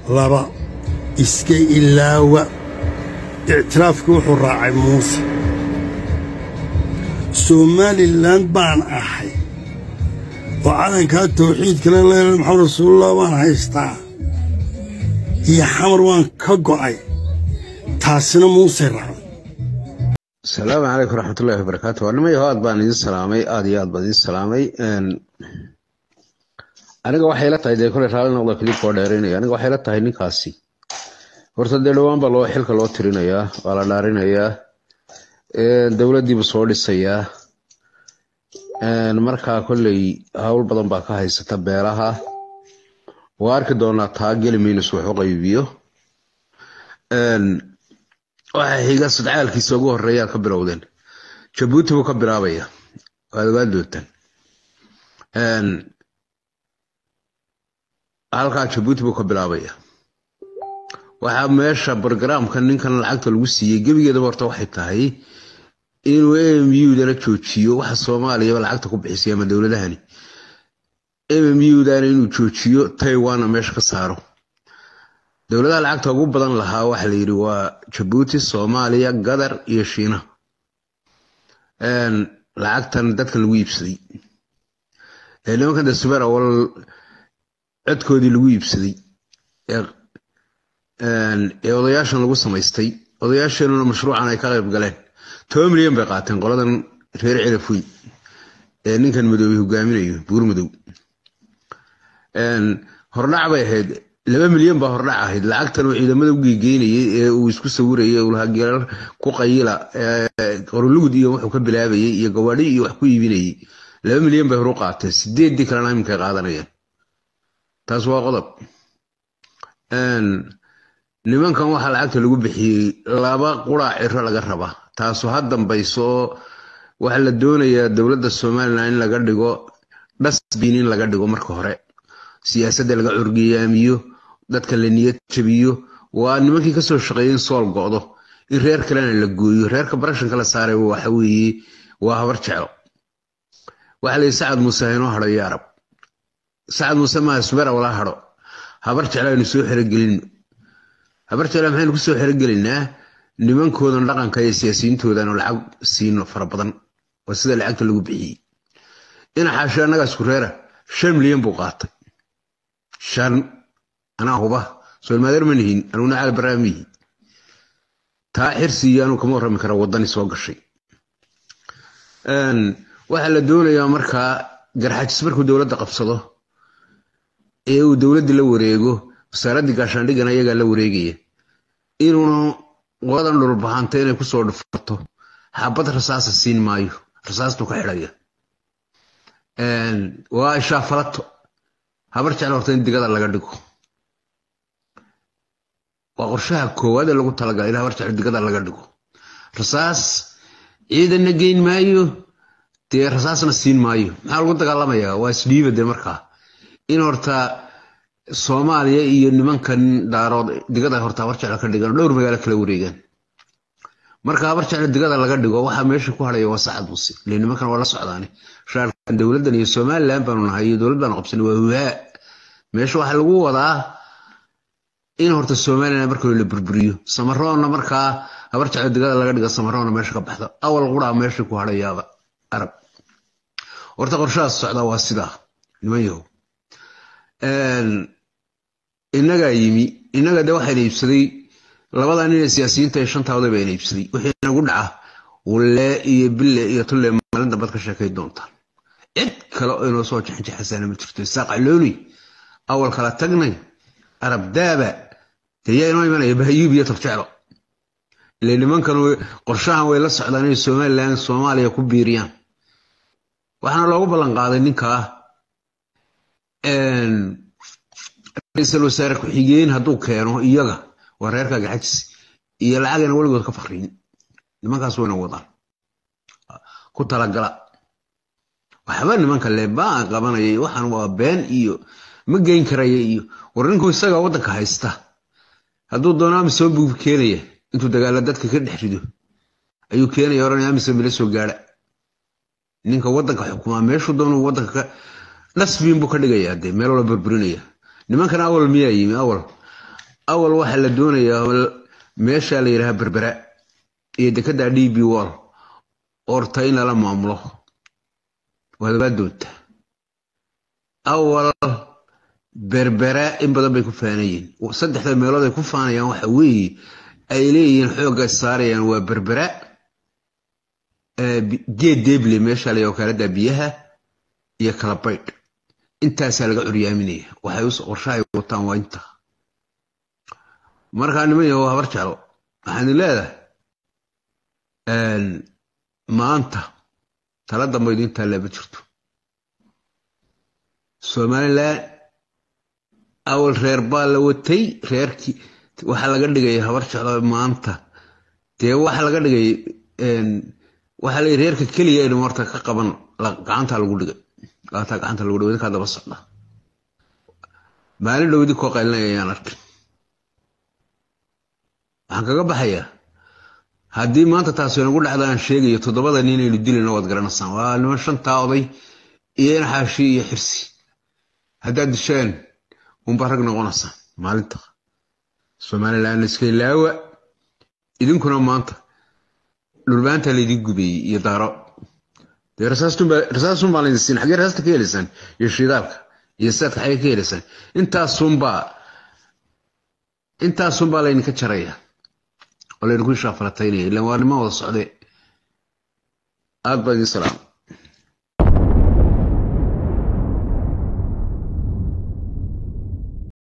laba iska ilaawa ictiraafkii wuxuu raacay muuse somalilan baan ahay oo calankaa tawxiidkale leela maxamed rasuulullah waan haystaa iyo xamar waan ka go'ay taasina muuse raacday asalaamu calaykum waraxmatullahi wabarakaatu waa nimayaho aad baan idin salaamay aada iyo aad baan idin salaamay aniga waxay la tahay dee koley raalli noqda kilibka oo dheeraynaya aniga waxay la tahay ninkaasi horta dee dhowaan baa loo xilka loo tirinayaa waa la dhaarinayaa dowladdiibu soo dhisayaa markaa kolley howl badan baa ka haysata beelaha waa arki doonaa taa geli minus wax u qaybiyo waxa xiga sadcaalkiisa ugu horeeyaad ka bilowdeen jabuuti buu ka bilaabaya waad ogaa doontaan halkaa jabuuti buu ka bilaabaya waxaa meesha brogramka ninkan lacagta lagu siiyey gebigeedaba horta waxay tahay inuu mmudana joojiyo waxa soomaaliyaba lacagta ku bixisay ama dowladahani mmudana inuu joojiyo taiwanna meesha ka saaro dowladaha lacagta ugu badan lahaa waxa layidhi waa jabuuti soomaaliya gadar iyo shiina lacagtan dadkan lagu iibsaday nimankan de subeer awal codkoodii lagu iibsaday ee odayaashan lagu samaystay odayaasheenuna mashruucan ay ka qayb galeen toban milyan bay qaateen qoladan reer celafoy ee ninkan madoobey hogaaminayo buur madow hordhac bay ahayd laba milyan baa hordhac ahayd lacagtan uu ciidamada u geegeynayay ee uu isku sawirayay ulhageerar ku qayila qorulugud iyo wuxuu ka bilaabayay iyo gawaadhi iyo wax ku iibinayay laba milyan bay horu qaateen sideeddii kalena iminkay qaadanayaan taas waa qodob nimankan waxaa lacagta lagu bixiyey laba quraac ciro laga rabaa taasu ha dambayso waxaa la doonayaa dowladda somalilan in laga dhigo dhasbin in laga dhigo marka hore siyaasadda laga curgiyaamiyo dadka la niyad jabiyo waa nimankii kasoo shaqeeyay in sool go'do in reer kalena la gooyo reerka barashanka la saaray waxa weeye waa habar jeclo waxaa layihi sacad muuse haynoo hadho iyo arab sacad muuse maaha subeer wala hadho habar jeclo aynu soo xerogelino habar jeclo maxaynu ku soo xerogelinaa nimankoodan dhaqanka iyo siyaasiyiintoodan lacag siino fara badan waa sida lacagta lagu bixiyey ina xaashe annagaa isku reera shan milyan buu qaatay shan anaa huba soolmaadeer ma nihin anuguna caal baraamihi taa xirsi iyo anuu kama warrami kara waddani soo gashay waxaa la doonayaa markaa garxajis markuu dowladda qabsado ee uu dowladda la wareego wasaaraddii gaashaandhigana iyagaa la wareegaya inuuna qoladan dhulbahanta inay kusoo dhufato xabad rasaasa siin maayo rasaastuu ka xidhaya waa ishaafalato habar jecel horta in digada laga dhigo waa qorshaha koowaad ee lagu talagalay in habar jecel digada laga dhigo rasaas ciidanna geyn maayo dee rasaasna siin maayo maxaa lagu dagaalamayaa waa isdhiiba dee markaa in horta soomaaliya iyo nimankan daarood digada horta habar jecel ka dhigan dhowr magaalo kala wareegaan marka habar jecel digada laga dhigo waxaa meesha ku hadhaya waa sacad muse ile nimankan waa la socdaane shaarkan dowladdan iyo somalilan baanu nahay iyo dowlad baanu qabsanay waa huhaa meesha waxaa lagu wadaa in horta somalilan marka la burburiyo samaroonna markaa habar jecel digada laga dhiga samaroonna meesha ka baxdo awal quraa meesha ku hadhayaaba arab horta qorshahaas socdaa waa sidaa niman yahow innagaa yimi innaga de waxayna iibsaday labadaa nin ee siyaasiyiinta ee shantaaoday bayna iibsaday wixii nagu dhaca wulle iyo bille iyo tulle maalin dambaad ka sheekay doontaan cid kale oo inoo soo jaxanjaxasaana ma jirto saaqalooli awal kala tagnay arab daaba dee yaa inoo imanaya bahayuub iyo tabjeclo ile nimankan qorshahan way la socdaan inay somalilan soomaaliya ku biiriyaan waxaana loogu ballan qaaday ninkaa ra-iisul wasaare ku-xigeen hadduu keeno iyaga waa reerka gaxajis iyo lacagayna weligood ka fakriin nimankaas wayna wadaan ku talagala waxba nimanka leebaan qabanaya waxaan waa been iyo ma geyn karaya iyo war ninku isaga waddanka haysta hadduu doono amisom buu keenaya intuu dagaala dadka ka dhex rido ayuu keenaya oranaya amisom ila soo gaadha ninka waddanka xukumaa meeshuu doonuu waddanka ka dhasbiin buu ka dhigayaa dee meel wala burburinaya nimankan awal miyaa yimi awal awal waxaa la doonayaa meesha la yidhaha berbera iyo dekada d b wall orta in lala maamulo waadabaa doonta awal berbera in badan bay ku faanayiin saddexda meelood ay ku faanayaan waxa weeye ay leeyihiin xoogga saarayaan waa berbera geed deble meesha la wakaalada biyaha iyo kala baydh intaasaa laga curyaaminaya waxay qorsha ay wataan waa inta markaa niman yahow habar jeclo waxaan leedahay maanta tala dambe idin taallaa ma jirto somalilan awal reer baa la watay reerkii waxaa laga dhigaya habar jeclo maanta dee waxaa laga dhigay waxaa la reerka keliya in horta ka qaban gacanta lagu dhigay gaataa gacanta lagu dhigay idinkaa daba socda maalin dhow idinkoo qaylinaya ayaan arkin waxaan kaga baxayaa haddii maanta taasi nagu dhacda aan sheegayo toddobada nin aynu dilina waad garanaysaan waa niman shantaa oday iyo inaxaashi iyo xirsi haddaad disheen unbaa rag noqonaysaan maalinta somalilan iska ilaawa idinkuna maanta dhulbaanta laydin gubeeyey iyo daaro dee rasaasun baa laydin siin xaggee rasaasta ka helaysaan iyo shidaalka iyo saadka xaggee ka helaysaan intaasunbaa intaasunbaa laydinka jaraya oo laydinku shaafalataynaya ilaan waa niman wada socde aad baa idin salaam